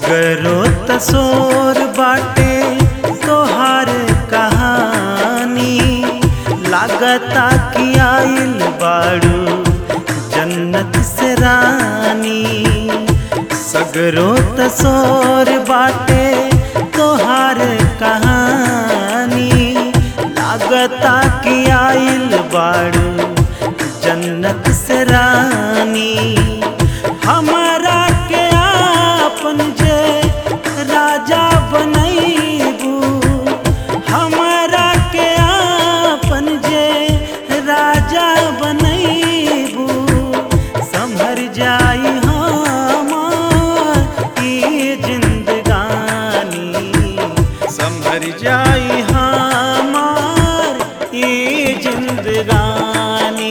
सगरो तसोर बाटे तोहार कहानी लागता कि आइल बाड़ू जन्नत से रानी सगरो तसोर बाटे तोहार कहानी लागता कि आइल बाड़ू जन्नत से रानी हमारा के आपन जे राजा बनैबू हमारा के आपन जे राजा बनैबू संभर जाई हमार ई जिंदगानी संभर जाई हमार ई जिंदगानी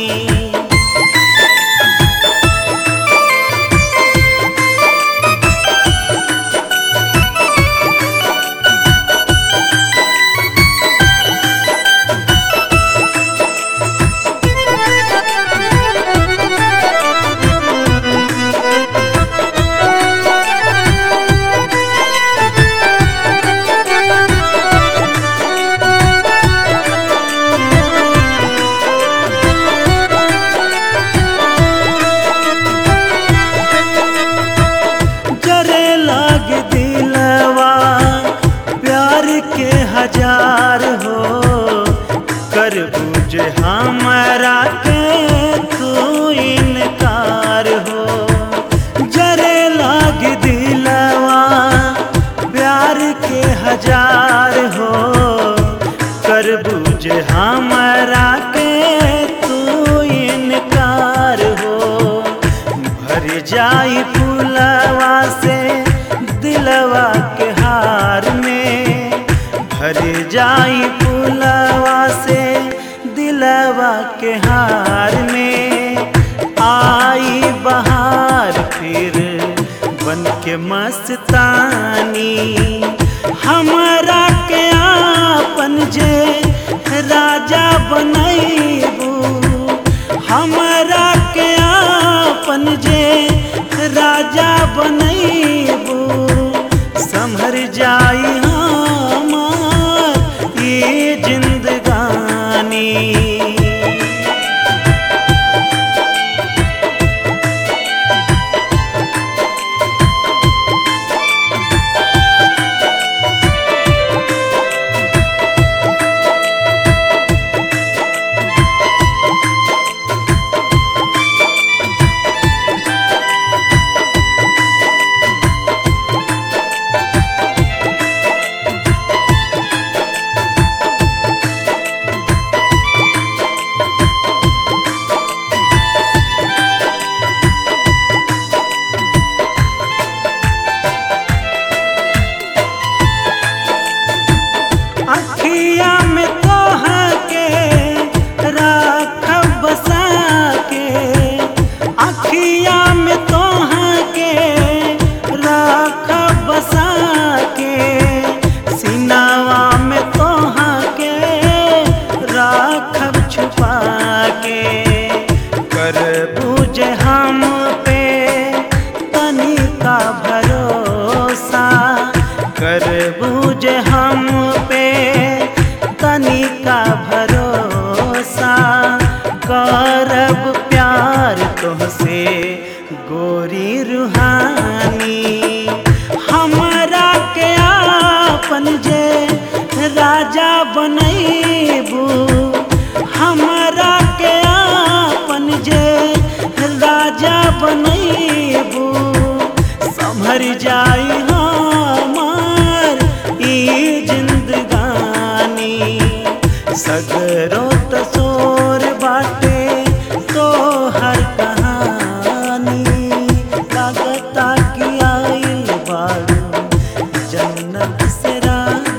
जरे लाग दिलवा प्यार के हजार हो कर बुझे हमारा के तू इनकार हो जरे लाग दिलवा प्यार के हजार हो कर बुझे हमारा के तू इनकार हो भर जाई फूलवा से दिलवा के हार में भर जाई फूलवा से दिलवा के हार में आई बहार फिर बन के मस्तानी हमारा के आपन जे राजा बनैबू हमारा के आपन जे राजा बनैबू संभर जाई हमार ये जिंदगानी अखिया में तोहा के राखब बसा के अखिया में तोहा के राखब बसा के सिनावा में तोहा के राखब छुपा के कर बुझे हम पे तनिका भरोसा कर बुझे हम पे तनिका भरोसा करब प्यार तोहसे गोरी रूहानी हमारा के आपन जे राजा बनैबू हमारा के आपन जे राजा बनैबू संभर जाई हमार ई जिंदगानी सगरो तसोर बाटे तो हर कहानी लागता कि आइल बाड़ू जन्नत से रानी